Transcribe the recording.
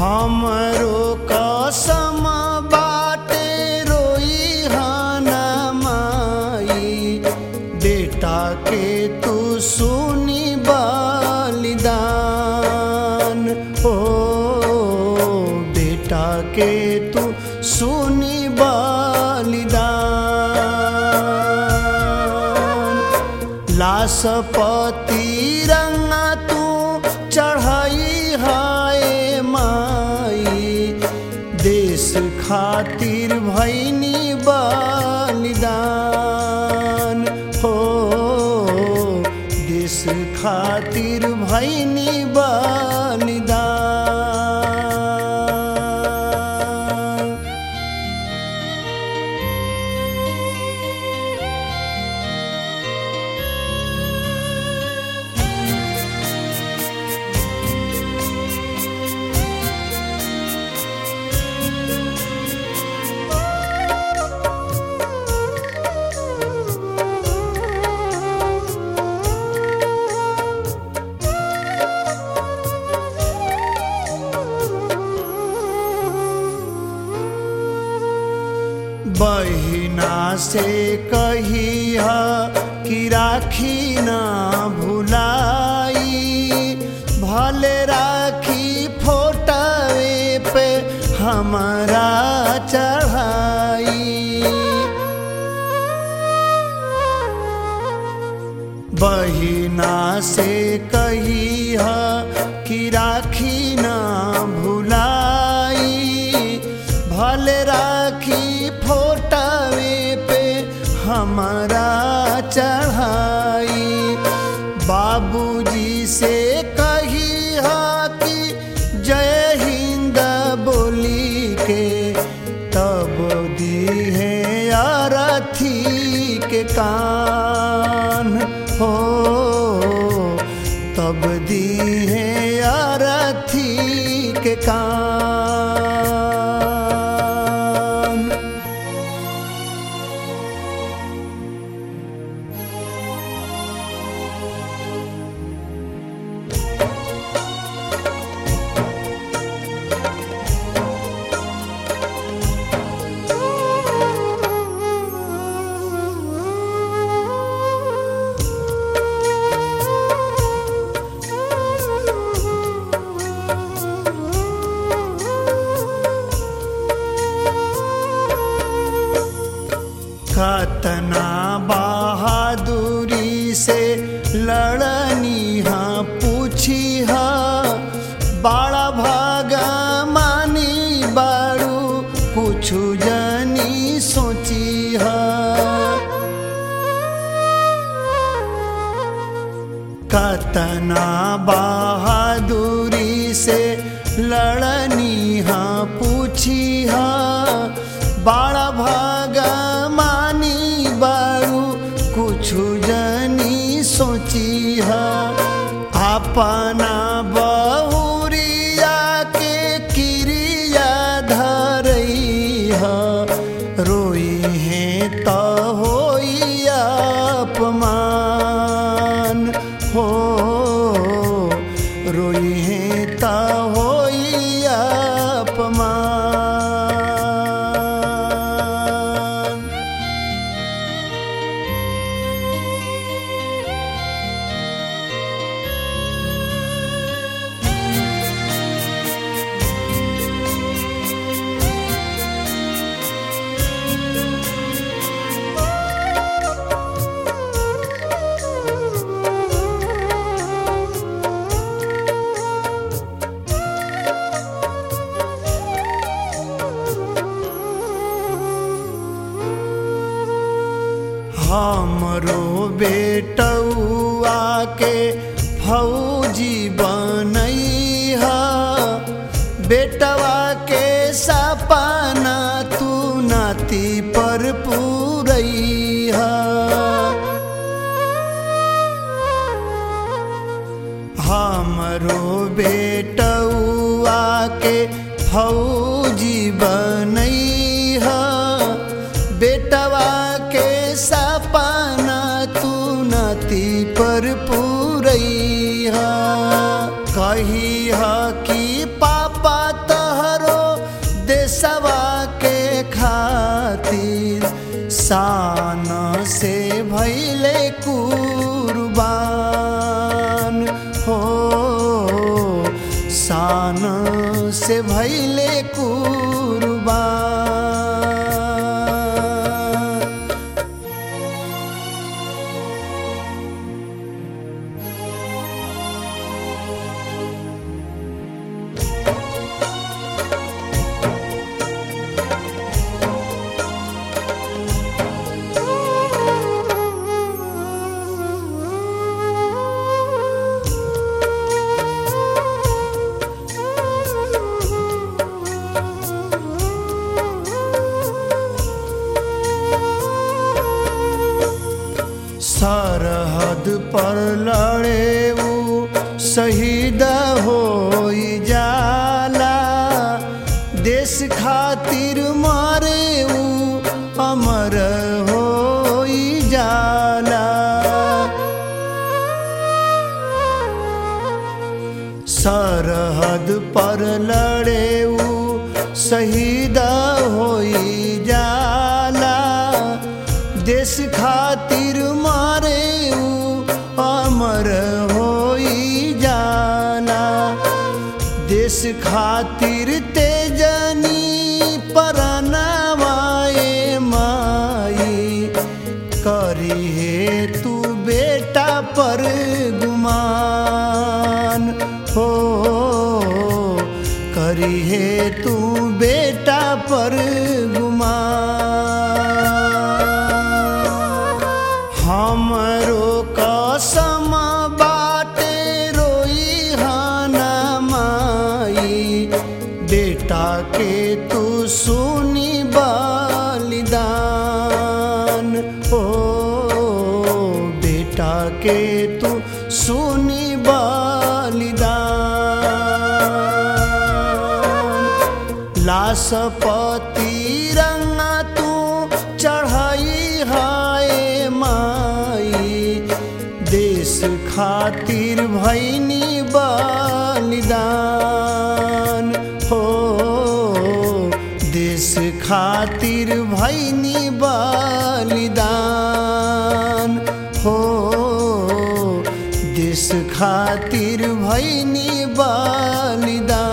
हमरो कसम बाटे रोई हाना माई बेटा के तू सुनी बलिदान ओ बेटा के तू सुनी बलिदान लाशपति रंगा तू चढ़ाई हाय माई देश खातिर भैनी बलिदान हो देश खातिर भैनी बलिदान बहिना से कही कि राखी ना भुलाई भले राखी फोटवे पे हमारा चढ़ाई बहिना से कही कि राखी ना भुलाई भले राखी फोटवे पे हमारा चढ़ाई बाबूजी से कही कि जय हिंद बोली के तब दी है अरथी के कान हो तब दी है अरथी के कान कतना बहादुरी से लड़नी हाँ पूछी हाँ बड़ा भागा मानी बारू कुछ जनी सोची हाँ कतना बहादुरी से लड़नी हाँ पूछी हाँ बड़ा भागा मानी बारू कुछ जनी सोची हाँ अपना बहुरिया के क्रिया धरई हाँ रोई है तो होई अपमान हो रोई है तो होई अपमान हमरो बेटौआ के फौजी बनैहा बेटवा के सपना तू नाती पर पूरैहा हमरो बेटौआ के फौजी बनैहा बेटवा के सपना तू नती पर पूरैहा कही कि पापा त से भैले कुर्बान सरहद पर लड़े ऊ शहीद हो जाला देश खातिर मारे ऊ अमर हो जाला सरहद पर लड़े ऊ शहीद हो जाला देश खातिर मारे ऊ अमर हो जाला देश खातिर तेजनी परनवाए माई करी हे तू बेटा पर गुमान हो करी हे तू बेटा पर गुमान हमरो कसम बाटे रोई हाना माई बेटा के तू सुनी बलिदान हो बेटा के तू सुनी बलिदान लाशपति रंगा तू चढ़ाई हाय माई देश खातिर भैनी बलिदान हो देश खातिर भैनी बलिदान हो देश खातिर भैनी बलिदान